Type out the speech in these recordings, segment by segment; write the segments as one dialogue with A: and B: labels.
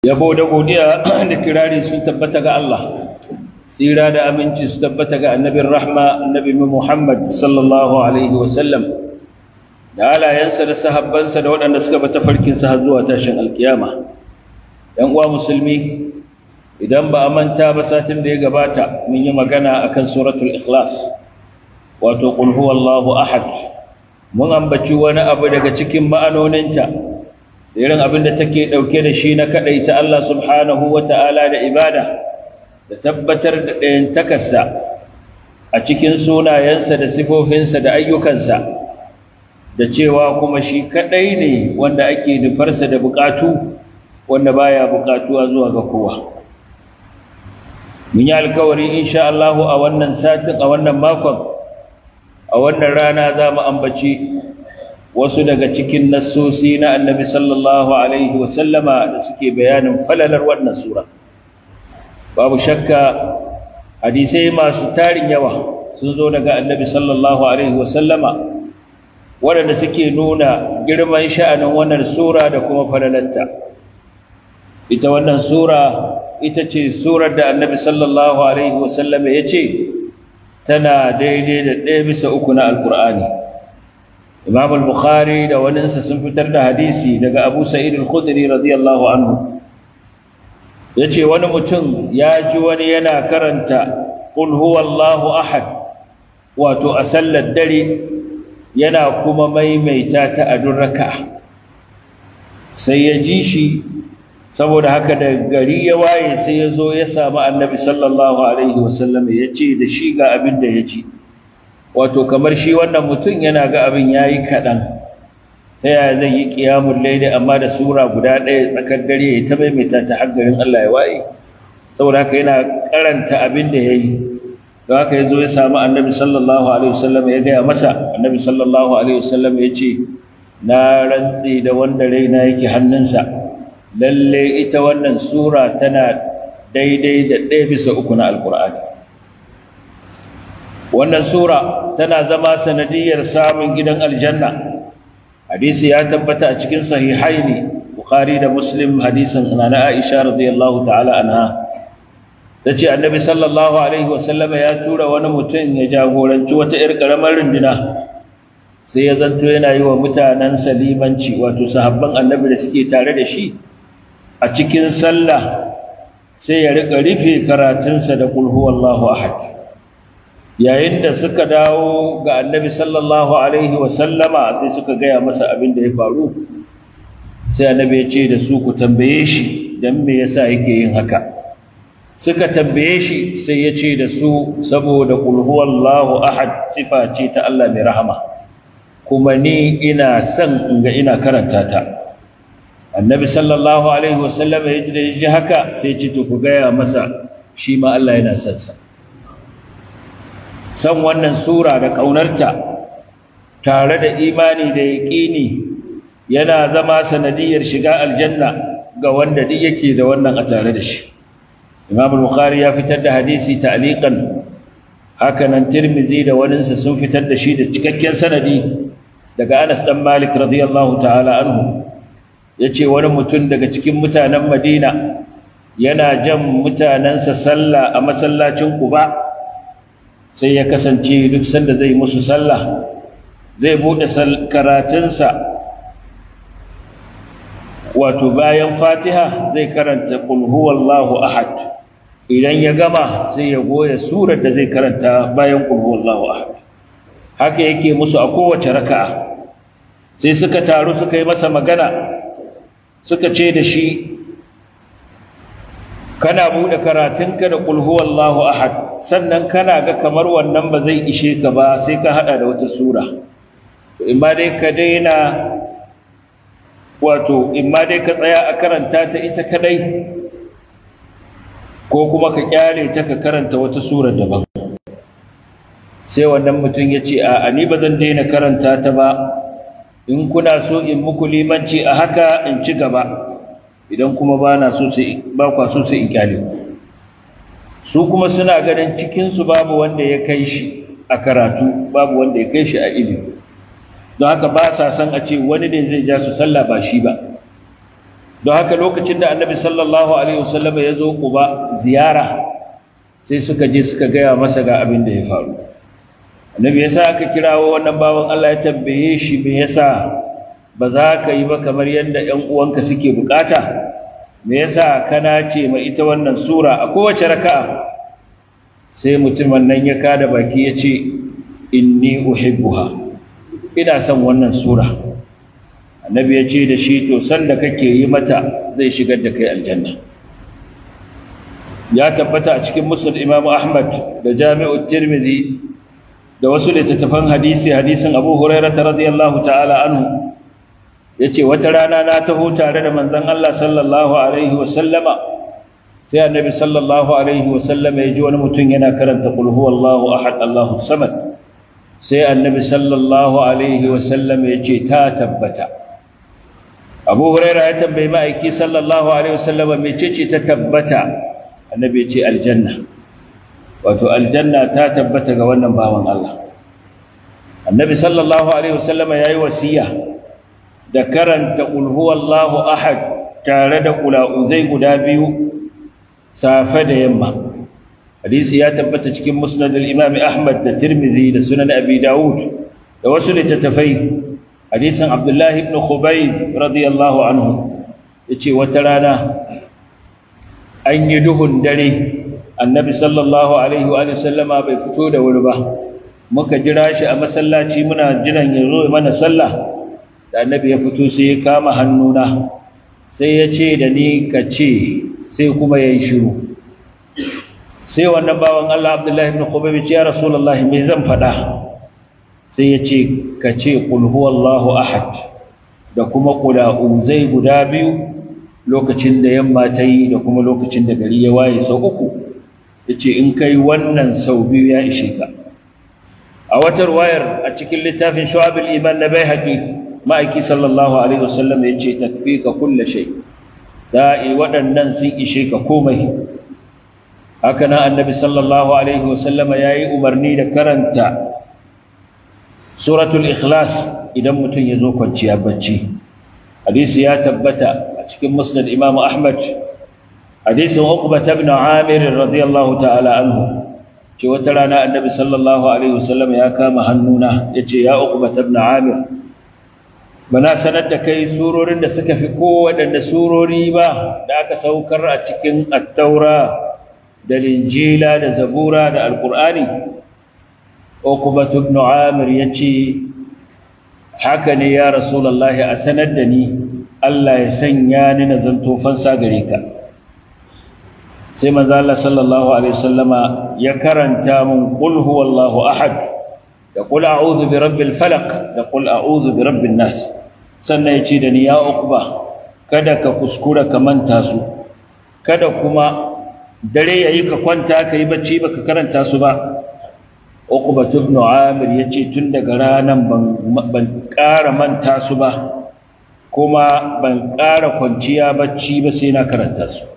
A: yabo da godiya da kirari sun tabbata ga Allah tsira da aminci su tabbata ga annabin rahma annabi Muhammad sallallahu alaihi wasallam da alayensa da sahabbansa da waɗanda suka bata farkinsa har zuwa tashin alkiyama ‘yan uwa musulmi idan ba a manta ba satin da ya gabata mun yi magana akan suratul ikhlas wato qul huwallahu ahad mun ambaci wani abu daga cikin ma'anoninta irin abin da take ɗauke da shi na kaɗaita Allah subhanahu wa ta'ala da ibada da tabbatar da ɗayan takarsa a cikin sunayensa da sifofinsa da ayyukansa da cewa kuma shi kaɗai ne wanda ake nufarsa da buƙatu wanda baya buƙatuwa zuwa ga kowa mun yi alkawari insha Allah a wannan satin a wannan makon a wannan rana za mu ambaci wasu daga cikin nassosi na annabi sallallahu alaihi wasallama da suke bayanin falalar wannan sura babu shakka hadisai masu tarin yawa sun zo daga annabi sallallahu alaihi wasallama waɗanda suke nuna girman sha'anin wannan sura da kuma falalarta ita wannan sura ita ce surar da annabi sallallahu alaihi wasallama ya ce tana daidai da ɗaya bisa uku na alkur'ani imam al-bukhari da waninsa sun fitar da hadisi daga abu sa'id al-khudri radiyallahu anhu yace wani mutum ya ji wani yana karanta qul huwallahu ahad wato a sallar dare yana kuma maimaita ta a duk raka'a sai ya ji shi saboda haka da gari ya waye sai ya zo ya samu annabi sallallahu alaihi wasallam ya ce da shi ga abin da ya ci wato kamar shi wannan mutum yana ga abin ya yi kaɗan ta yaya zai yi ƙiyamun laili amma da sura guda ɗaya tsakar dare ya ta maimaita ta haggarin Allah ya waye saboda haka yana karanta abin da ya yi don haka ya zo ya samu annabi sallallahu alaihi wasallam ya gaya masa annabi sallallahu alaihi wasallam ya ce na rantsi da wanda raina yake hannunsa lalle ita wannan sura tana daidai da ɗaya bisa uku na alkur'ani wannan sura tana zama sanadiyar samun gidan aljanna hadisi ya tabbata a cikin sahihaini bukhari da muslim hadisin nana aisha radiyallahu ta'ala anha tace annabi sallallahu alaihi wasallam ya tura wani mutum ya jagoranci wata yar karamar runduna sai ya zanto yana yi wa mutanen salimanci wato sahabban annabi da suke tare da shi a cikin sallah sai ya rika rufe karatunsa da kul huwallahu ahad yayin da suka dawo ga annabi sallallahu alaihi sallama sai suka gaya masa abin da ya faru sai annabi ya ce da su ku tambaye shi don me yasa yake yin haka suka tambaye shi sai ya ce da su saboda kul huwallahu ahad sifa ce ta Allah mai rahama kuma ni ina son in ga ina karanta ta annabi sallallahu alaihi wasallam ya ji haka sai ce to ku gaya masa shi ma Allah yana son sa san wannan sura da ƙaunarta tare da imani da yaƙini yana zama sanadiyar shiga aljanna ga wanda duk yake da wannan a tare da shi imam al-bukhari ya fitar da hadisi ta'liqan haka nan tirmizi da waninsa sun fitar da shi da cikakken sanadi daga anas dan malik radiyallahu ta'ala anhu yace wani mutum daga cikin mutanen madina yana jan mutanensa sallah a masallacin quba sai ya kasance duk sanda zai musu sallah zai bude karatunsa wato bayan fatiha zai karanta qul huwallahu ahad idan ya gama sai ya goya surar da zai karanta bayan qul huwallahu ahad haka yake musu a kowace raka'a sai suka taru suka yi masa magana suka ce da shi kana bude karatunka da qul huwallahu ahad sannan kana ga kamar wannan ba zai ishe ka ba sai ka hada da wata sura in ma dai ka daina wato in ma dai ka tsaya a karanta ta ita kadai ko kuma ka kyale ta ka karanta wata sura daban sai wannan mutum ya ce a ni ba zan daina karanta ta ba in kuna so in muku limanci a haka in ci gaba idan kuma ba na so sai ba kwa so sai in kyale su kuma suna ganin cikinsu babu wanda ya kai shi a karatu babu wanda ya kai shi a ilimi don haka ba sa san a ce wani ne zai ja su sallah ba shi ba don haka lokacin da annabi sallallahu alaihi wasallam ya zo kuba ziyara sai suka je suka gaya masa ga abin da ya faru annabi yasa aka kirawo wannan bawan Allah ya tambaye shi me yasa ba za ka yi ba kamar yadda ƴan uwanka suke bukata me yasa kana ce ma ita wannan sura a kowace raka'a sai mutumin nan ya kada baki ya ce inni uhibbuha ina son wannan sura annabi ya ce da shi to sanda kake yi mata zai shigar da kai aljanna ya tabbata a cikin musnad imamu ahmad da jami'u tirmidhi da wasu littattafan hadisi hadisin abu hurairah radiyallahu ta'ala anhu yace wata rana na taho tare da manzon Allah sallallahu alaihi wa sallama sai annabi sallallahu alaihi wa sallama ya ji wani mutum yana karanta qul huwallahu ahad allahu samad sai annabi sallallahu alaihi wa sallama ya ce ta tabbata abu huraira ya tambayi ma'aiki sallallahu alaihi wasallama mecece ta tabbata annabi ya ce aljanna wato aljanna ta tabbata ga wannan bawan Allah annabi sallallahu alaihi wasallama yayi wasiya da karanta qul huwallahu ahad tare da qula'uzai guda biyu safe da yamma hadisi ya tabbata cikin musnad al-imam ahmad da tirmidhi da sunan abi daud da wasu littattafai hadisin abdullahi ibn khubayb radiyallahu anhu yace wata rana an yi duhun dare annabi sallallahu alaihi wa sallama bai fito da wuri ba muka jira shi a masallaci muna jiran ya zo mana sallah da annabi ya fito sai ya kama hannuna sai ya ce da ni ka ce sai kuma ya yi shiru sai wannan bawan Allah abdullahi ibn khubayb ya ce ya rasulullahi me zan faɗa sai ya ce ka ce ƙulhuwallahu ahad da kuma ƙula'uzai guda biyu lokacin da yamma ta yi da kuma lokacin da gari ya waye sau uku ya ce in kai wannan sau biyu ya ishe ka a wata wayar a cikin littafin shu'abul iman na bai haƙi ma'aiki sallallahu alaihi wasallam ya ce tafi ka kulle shai da'i waɗannan sun ishe ka komai haka nan annabi sallallahu alaihi wasallam ya yi umarni da karanta suratul ikhlas idan mutum ya zo kwanciya bacci hadisi ya tabbata a cikin musnad imamu ahmad hadisin uqba ibn amir radiyallahu ta'ala anhu ce wata rana annabi sallallahu alaihi wasallam ya kama hannuna yace ya uqba ibn amir bana sanar da kai surorin da suka fi kowaɗanne surori ba da aka saukar a cikin attaura da linjila da zabura da alqur'ani Uqbatu ibn Amir yace haka ne ya Rasulullahi a sanar da ni Allah ya sanya ni na zanto fansa gare ka sai manzo Allah sallallahu alaihi wasallama ya karanta mun qul huwallahu ahad da qul a'udhu bi rabbil falaq da qul a'udhu bi rabbin nas sannan yace da ni ya Uqba kada ka kuskura ka manta su kada kuma dare yayi ka kwanta kai bacci baka karanta su ba Uqbat ibn Amir yace tun daga ranan ban ban ƙara manta su ba kuma ban ƙara kwanciya bacci ba sai na karanta su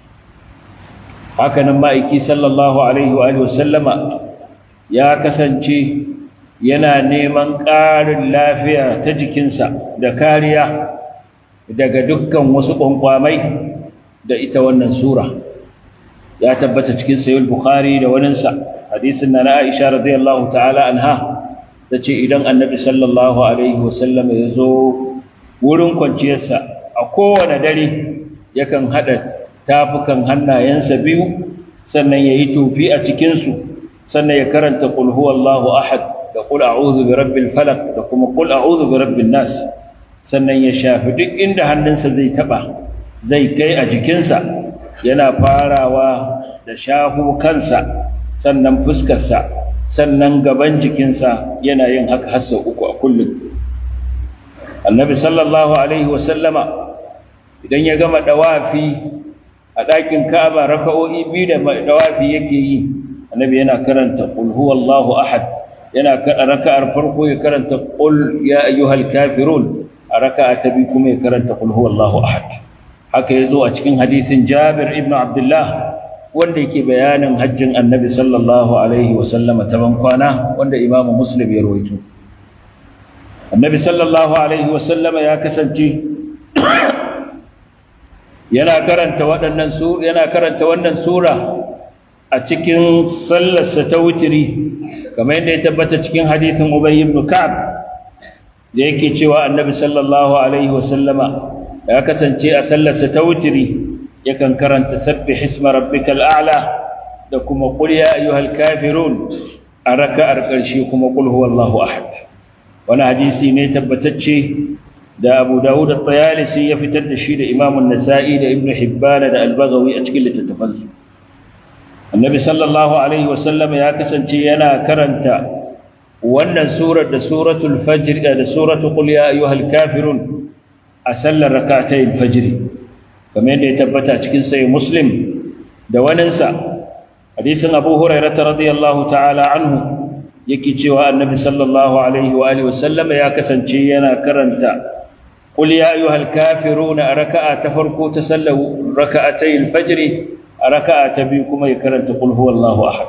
A: haka nan ma'aiki sallallahu alaihi wa sallama ya kasance yana neman ƙarin lafiya ta jikinsa da kariya daga dukkan wasu ƙwanƙwamai da ita wannan sura ya tabbata cikin sayul bukhari da waninsa hadisin na Aisha radiyallahu ta'ala anha tace idan Annabi sallallahu alaihi wasallam ya zo wurin kwanciyarsa a kowane dare yakan hada tafukan hannayensa biyu sannan yayi tofi a cikin su sannan ya karanta qul huwallahu ahad da qul a'udhu birabbil falaq da kuma qul a'udhu birabbin nas sannan ya shafi duk inda hannunsa zai taba zai kai a jikinsa yana farawa da shafu kansa sannan fuskarsa sannan gaban jikinsa yana yin haka har sau uku a kullum annabi sallallahu alaihi wasallama idan ya gama dawafi a ɗakin ka'aba raka'o'i biyu da dawafi yake yi annabi yana karanta qul huwallahu ahad yana raka'ar farko ya karanta qul ya ayyuhal kafirun a raka'a ta biyu kuma ya karanta qul huwallahu ahad haka yazo a cikin hadisin Jabir ibn Abdullah wanda yake bayanin hajjin Annabi sallallahu alaihi wasallama ta bankwana wanda Imam Muslim ya rawaito Annabi sallallahu alaihi wasallama ya kasance yana karanta waɗannan su yana karanta wannan sura a cikin sallarsa ta wutiri kamar yadda ya tabbata cikin hadithin Ubay ibn Ka'ab da yake cewa Annabi sallallahu alaihi wasallama ya kasance a sallarsa ta wutiri yakan karanta sabbih isma rabbikal a'la da kuma qul ya ayyuhal kafirun a raka'ar ƙarshe kuma qul huwallahu ahad wani hadisi ne tabbatacce da Abu Dawud at-Tayalisi ya fitar da shi da Imam an-Nasa'i da Ibn Hibban da Al-Baghawi a cikin littattafansu Annabi sallallahu alaihi wasallam ya kasance yana karanta wannan surar da suratul fajr da suratul qul ya ayyuhal kafirun a sallar rak'atayn fajr kamar yadda ya tabbata cikin sahih Muslim da waninsa hadisin Abu Hurairah radiyallahu ta'ala anhu yake cewa Annabi sallallahu alaihi wa alihi wasallam ya kasance yana karanta قل يا أيها الكافرون ركعة تفرقوا تسلوا ركعتي الفجر ركعة بكم يكرن تقول هو الله أحد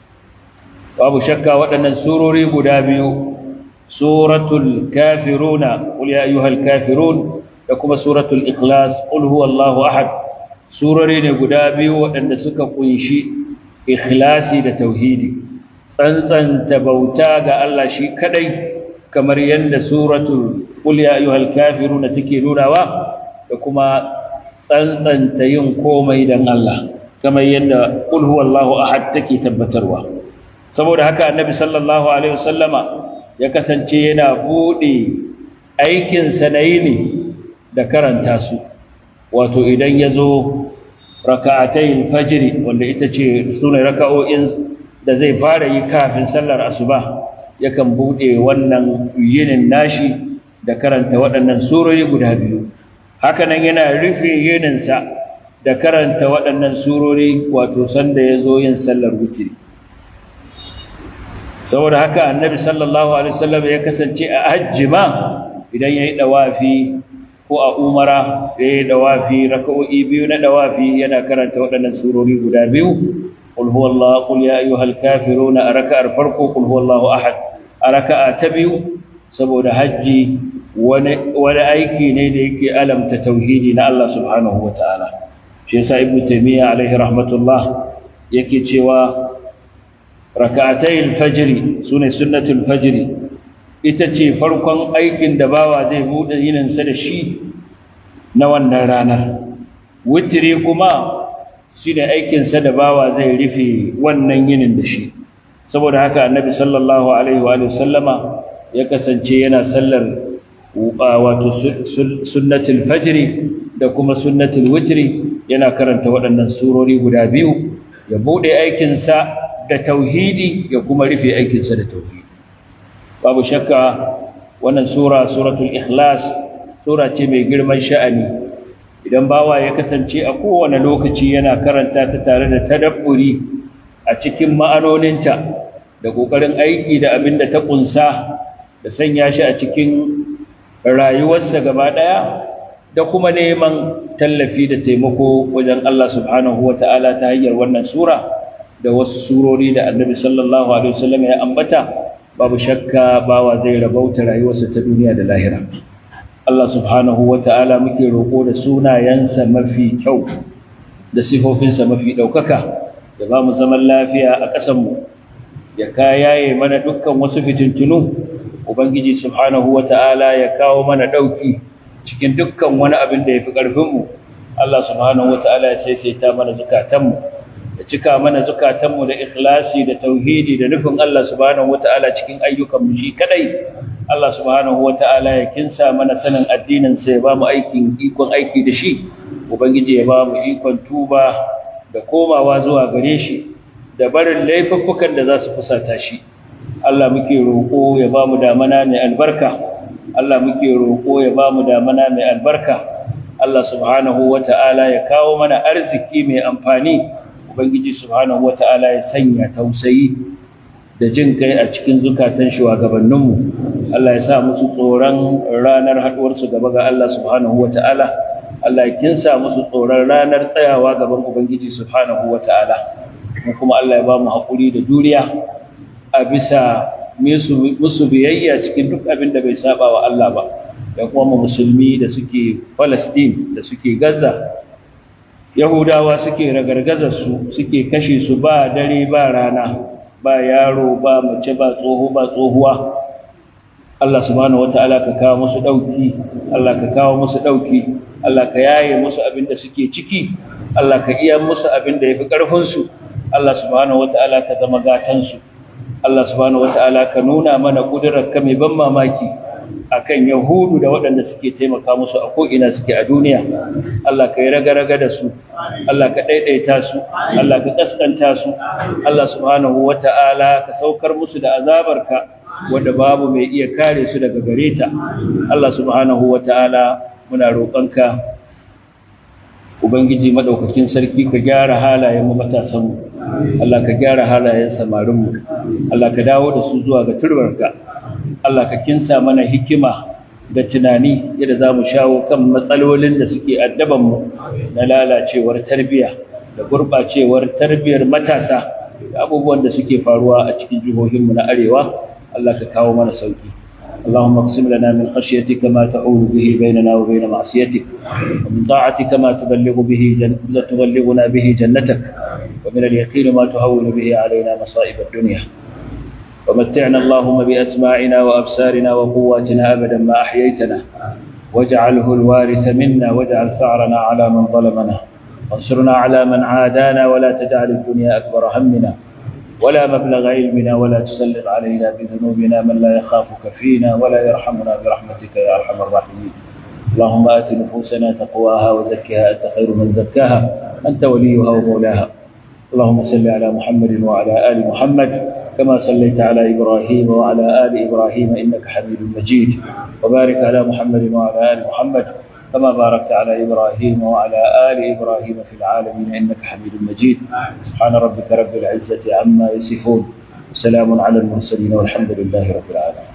A: وأبو شكا وأن سوروري قدابيو سورة الكافرون قل يا أيها الكافرون لكم سورة الإخلاص قل هو الله أحد سوروري قدابيو وأن سكا قنشي إخلاصي لتوحيدي tsantsan tabauta ga Allah shi kadai kamar yadda suratul qul ya ayyuhal kafirun take nunawa da kuma tsantsanta yin komai dan Allah kamar yadda qul huwallahu ahad take tabbatarwa saboda haka annabi sallallahu alaihi wasallama ya kasance yana bude aikin sa na yini da karanta su wato idan yazo raka'atayil fajr wanda ita ce sunan raka'o'in da zai fara yi kafin sallar asuba yakan bude wannan yinin nashi da karanta waɗannan surori guda biyu hakanan yana rufe yininsa da karanta waɗannan surori wato sanda ya zo yin sallar wutiri saboda haka annabi sallallahu alaihi wasallam ya kasance a hajji ma idan ya yi ɗawafi ko a umara ya yi ɗawafi raka'o'i biyu na ɗawafi yana karanta waɗannan surori guda biyu قل هو الله قل يا أيها الكافرون أركع الفرق قل هو الله أحد أركع تبيو سبو حجي wani aiki ne da yake alamta tauhidi na Allah subhanahu wa ta'ala shi yasa ibnu taymiya alaihi rahmatullah yake cewa rak'atay al-fajr sune sunnatul fajr ita ce farkon aikin da bawa zai bude yinin sa da shi na wannan ranar witri kuma shine aikin sa da bawa zai rufe wannan yinin da shi saboda haka annabi sallallahu alaihi wa sallama ya kasance yana sallar wato sunnatul fajri da kuma sunnatul witri yana karanta waɗannan surori guda biyu ya bude aikinsa da tauhidi ya kuma rufe aikinsa da tauhidi babu shakka wannan sura suratul ikhlas sura ce mai girman sha'ani idan bawa ya kasance a kowane lokaci yana karanta ta tare da tadabburi a cikin ma'anoninta da ƙoƙarin aiki da abin da ta ƙunsa da sanya shi a cikin rayuwarsa gaba ɗaya da kuma neman tallafi da taimako wajen Allah subhanahu wa ta'ala ta hanyar wannan sura da wasu surori da annabi sallallahu alaihi wasallam ya ambata babu shakka bawa zai rabauta rayuwarsa ta duniya da lahira Allah subhanahu wa ta'ala muke roƙo da sunayensa mafi kyau da sifofinsa mafi ɗaukaka da ba mu zaman lafiya a ƙasanmu ya kayaye mana dukkan wasu fitintunu ubangiji subhanahu wata'ala ya kawo mana dauki cikin dukkan wani abin da yafi karfin mu Allah subhanahu wata'ala ya saisaita mana zukatanmu ya cika mana zukatanmu da ikhlasi da tauhidi da nufin Allah subhanahu wata'ala cikin ayyukan mu shi kadai Allah subhanahu wata'ala ya kinsa mana sanin addinin sa ya ba mu aikin ikon aiki da shi ubangiji ya ba mu ikon tuba da komawa zuwa gare shi da barin laifuffukan da za su fusata shi Allah muke roƙo ya ba mu damana mai albarka Allah muke roƙo ya ba mu damana mai albarka Allah subhanahu wata'ala ya kawo mana arziki mai amfani Ubangiji subhanahu wata'ala ya sanya tausayi da jin kai a cikin zukatan shugabanninmu Allah ya sa musu tsoron ranar haɗuwarsu gaba ga Allah subhanahu wata'ala Allah ya kinsa musu tsoron ranar tsayawa gaban Ubangiji subhanahu wata'ala kuma Allah ya ba mu haƙuri da juriya a bisa musu biyayya cikin duk abin da bai saba wa Allah ba da kuma musulmi da suke Palestine da suke Gaza yahudawa suke ragargazar su suke kashe su ba dare ba rana ba yaro ba mace ba tsoho ba tsohuwa Allah subhanahu wata'ala ka kawo musu dauki Allah ka kawo musu dauki Allah ka yaye musu abin da suke ciki Allah ka iya musu abin da yafi karfin su Allah subhanahu wata'ala ka zama gatan su Allah subhanahu wata'ala ka nuna mana kudirar ka mai ban mamaki akan yahudu da waɗanda suke taimaka musu a ko'ina suke a duniya Allah ka yi raga-raga da su Allah ka ɗaiɗaita su Allah ka ƙasƙanta su Allah subhanahu wata'ala ka saukar musu da azabarka wanda babu mai iya kare su daga gare ta Allah subhanahu wata'ala muna roƙonka ubangiji madaukakin sarki ka gyara halayen mu matasan mu Allah ka gyara halayen samarin mu Allah ka dawo da su zuwa ga turbarka Allah ka kinsa mana hikima da tunani yadda za mu shawo kan matsalolin da suke addaban mu na lalacewar tarbiyya da gurɓacewar tarbiyyar matasa da abubuwan da suke faruwa a cikin jihohinmu na arewa Allah ka kawo mana sauki اللهم اقسم لنا من خشيتك ما تحول به بيننا وبين معصيتك ومن طاعتك ما تبلغ به جن... تبلغنا به جنتك ومن اليقين ما تهون به علينا مصائب الدنيا ومتعنا اللهم بأسماعنا وأبصارنا وقواتنا أبدا ما أحييتنا واجعله الوارث منا واجعل ثأرنا على من ظلمنا وانصرنا على من عادانا ولا تجعل الدنيا أكبر همنا ولا مبلغ علمنا ولا تسلط علينا بذنوبنا من لا يخافك فينا ولا يرحمنا برحمتك يا أرحم الراحمين اللهم آت نفوسنا تقواها وزكها أنت خير من زكاها أنت وليها ومولاها اللهم صل على محمد وعلى آل محمد كما صليت على إبراهيم وعلى آل إبراهيم إنك حميد مجيد وبارك على محمد وعلى آل محمد كما باركت على إبراهيم وعلى آل إبراهيم في العالمين إنك حميد مجيد سبحان ربك رب العزة عما يصفون وسلام على المرسلين والحمد لله رب العالمين